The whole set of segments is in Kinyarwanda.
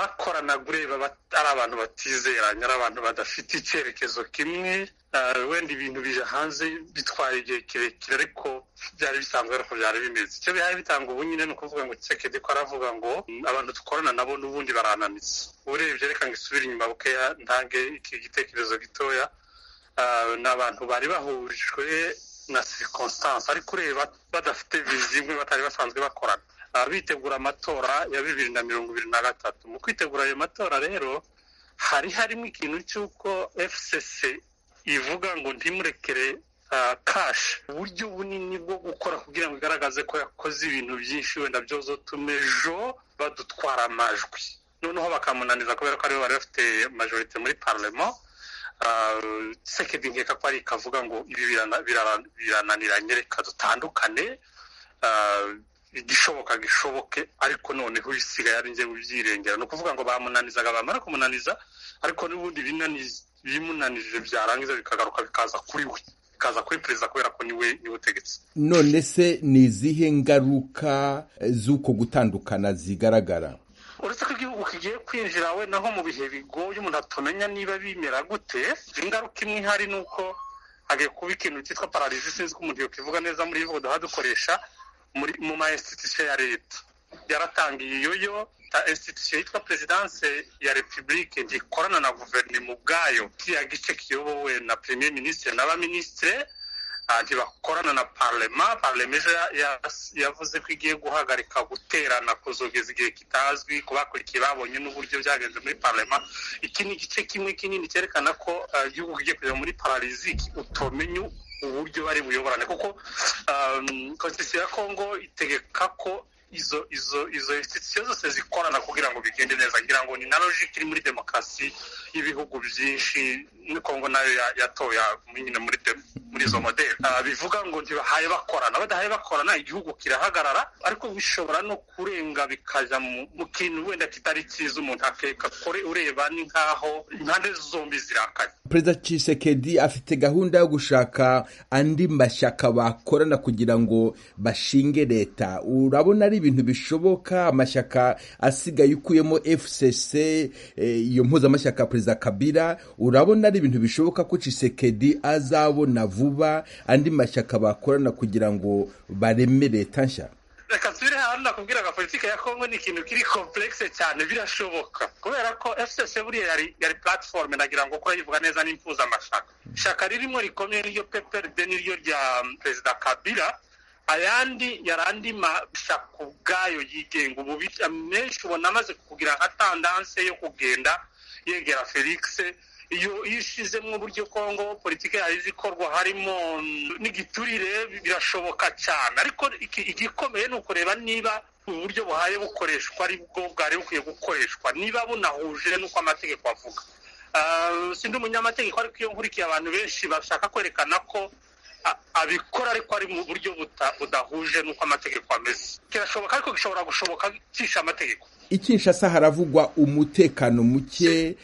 bakoranaga ureba ari abantu batizeranye ari abantu badafite icyerekezo kimwe wenda ibintu bija hanze bitwara igihe kirekire ariko byari bisanzwe ariko byari bimeze icyo bihari bitanga ubu nyine ni ukuvuga ngo kisekedi ko aravuga ngo abantu dukorana nabo n'ubundi barananitse urebye reka ngo isubire inyuma bukeya ntange iki gitekerezo gitoya ni abantu bari bahujwe na sirikonsitanse ariko ureba badafite vizi imwe batari basanzwe bakorana bitegura amatora ya bibiri na mirongo ibiri na gatatu mu kwitegura ayo matora rero hari harimo ikintu cy'uko fcc ivuga ngo ntimurekere kashi uburyo bunini bwo gukora kugira ngo igaragaze ko yakoze ibintu byinshi wenda byozotuma ejo badutwara amajwi noneho bakamunaniza kubera ko aribo bari bafite majorite muri parlema sekedi nkeka ko ari ikavuga ngo ibi birananiranye reka dutandukane igishoboka gishoboke ariko noneho ibisigaye ari njye byirengera ni ukuvuga ngo bamunanizaga bamara kumunaniza ariko n'ubundi bimunanije byarangiza bikagaruka bikaza kuri we bikaza kuri perezida kubera ko niwe niwe utegetse none se ni izihe ngaruka z'uko gutandukana zigaragara uretse ko igihugu kigiye kwinjira we naho mu bihe bigoye umuntu atamenya niba bimera gute ingaruka imwe ihari ni uko hagiye kuba ikintu cyitwa pararizi sinzi ko umuntu yakivuga neza muri ivuga duha dukoresha mu ma institution ya leta yaratangiye iyoyo ta institution yitwa perezidanse ya repubulike ntikorana na guverinoma ubwayo kiriya gice kiyobowe na premier minisitiri n'abaminisitiri ntibakorana na parlema parlema ejo yavuze ko igiye guhagarika guterana kuzogeza igihe kitazwi ku bakurikiye babonye n'uburyo byagenze muri parlema iki ni igice kimwe kinini cyerekana ko igihugu kigiye kujya muri paraliziki utomenya uburyo bari buyoborane kuko konstitusiyo ya kongo itegeka ko izo izo izo institusiyo zose zikorana kugira ngo bigende neza ngira ngo ni na logike iri muri demokarasi y'ibihugu byinshi ni kongo nayo yatoya nyine muri muri izo modeli bivuga ngo ntibahaye bakorana badahaye bakorana igihugu kirahagarara ariko bishobora no kurenga bikajya mu kintu wenda kitari cyiza umuntu akeka kore ureba ni nkaho impande zombi zirakanye perezida cisekedi afite gahunda yo gushaka andi mashyaka bakorana kugira ngo bashinge leta urabona ari ibintu bishoboka amashyaka asigaye ukuyemo fcc iyo mpuzamashyaka ya perezida kabira urabona ari ibintu bishoboka ko cisekedi azabona vuba andi mashyaka bakorana kugira ngo bareme leta nshya reka tubire hano nakubwira nka politiki ya kongo ni ikintu kiri komplekse cyane birashoboka kubera ko fcc buriya yari yari platiforume nagira ngo ko yivuga neza n'impuza amashaka ishaka ririmo rikomeye niryo pprd niryo rya perezida kabila ayandi yari andi mashyaka ubwayo yigenga ubu menshi ubona amaze kugira nka tandanse yo kugenda yegera felix iyo ishizemo uburyo kongo politiki yayo izikorwa harimo n'igiturire birashoboka cyane ariko igikomeye ni ukureba niba uburyo buhaye bukoreshwa ari bwo bwari bukwiye gukoreshwa niba bunahuje n'uko amategeko avuga sindi umunyamategeko ariko iyo nkurikiye abantu benshi bashaka kwerekana ko abikora ariko ari mu buryo budahuje n'uko amategeko ameze kirashoboka ariko gishobora gushoboka cisha amategeko ikinshasa haravugwa umutekano muke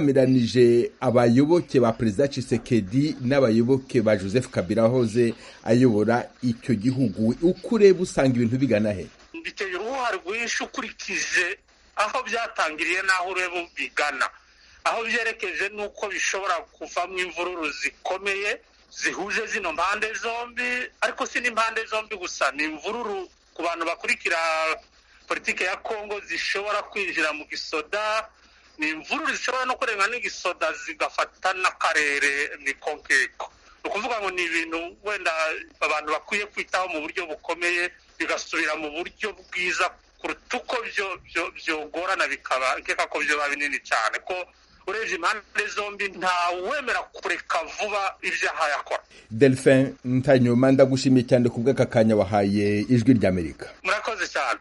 ushyamiranyije abayoboke ba perezida cisekedi n'abayoboke ba joseph kabila wahoze ayobora icyo gihugu uko ureba usanga ibintu bigana he biteye uruhare rwinshi ukurikije aho byatangiriye n'aho ureba bigana aho byerekeje ni uko bishobora kuvamo imvururu zikomeye zihuje zino mpande zombi ariko si n'impande zombi gusa ni imvururu ku bantu bakurikira politiki ya kongo zishobora kwinjira mu gisoda ni imvururu zishobora no kurenga n'igisoda zigafata n'akarere ni konkeko ni ukuvuga ngo ni ibintu wenda abantu bakwiye kwitaho mu buryo bukomeye bigasubira mu buryo bwiza kuruta uko byogorana bikaba nkeka ko byoba binini cyane ko urebye impande zombi ntawemera kureka vuba ibyaha yakora delphin ntanyuma ndagushimiye cyane ku bw'aka kanya wahaye ijwi ry'amerika murakoze cyane